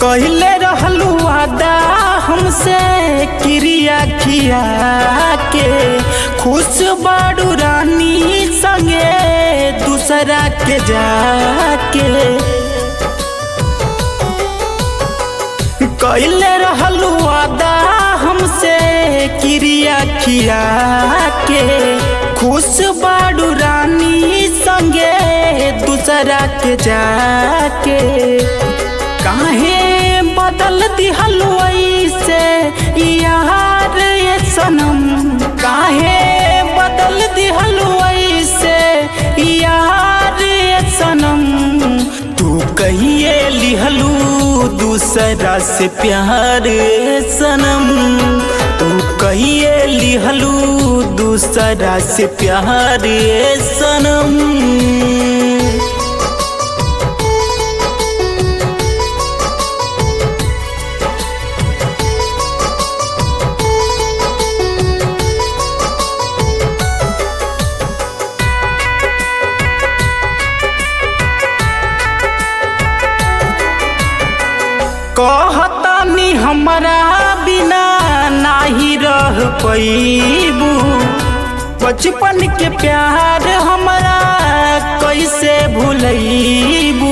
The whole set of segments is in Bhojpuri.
कहले रहलू आदा हमसे क्रिया खिया के खुश बाड़ू रानी संगे दूसरा के जाके कहले रहलू आदा हमसे क्रिया खिया के खुश बाड़ू रानी संगे दूसरा के जाके काहे बदल दिहलू ऐसे यार ये सनम काहे बदल दिहलू ऐसे यार ये सनम तू कहिए लिहलू दूसरा से प्यार ये सनम तू कहिए लिहलू दूसरा से प्यार ये सनम कहतानी हमरा बिना नाही रह पैबू बचपन के प्यार हमरा कैसे भूलैबू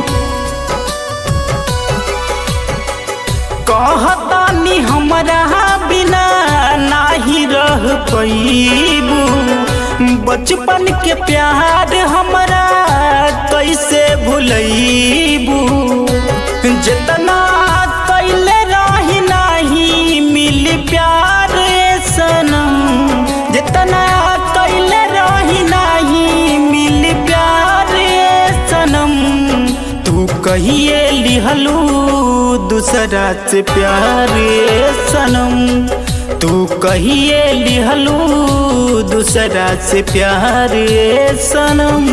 कहतानी हमरा बिना नाही रह पैबू बचपन के प्यार हमरा कैसे भूलैबू जितना कैले रही नहीं मिली प्यार सनम जितना कैले रही नहीं मिली प्यार सनम तू कहिए लिहलू दूसरा से प्यार सनम तू कहिए लिहलू दूसरा से प्यार सनम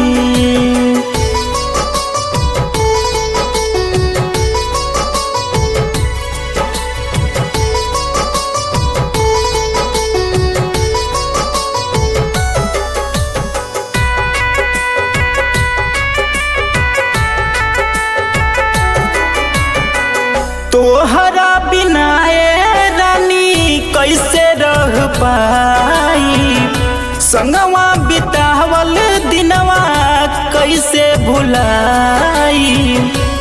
तोहरा बिना ए रानी कैसे रह पाई संगवा बितावल दिनवा कैसे भुलाई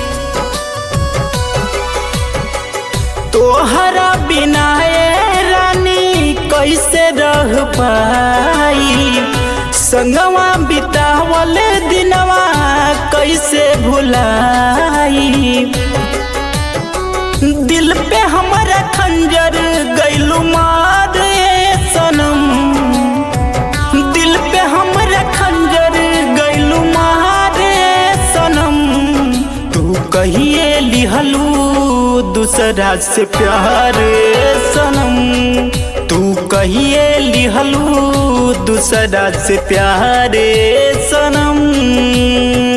तोहरा बिना ए रानी कैसे रह पाई संगवा बितावल दिनवा कैसे भुलाई दिल पे हमारा खंजर गैलू मार सनम दिल पे हमारा खंजर गैलू मार सनम तू कहिए लिहलू दूसरा से प्यार सनम तू कहिए लिहलू दूसरा से प्यार सनम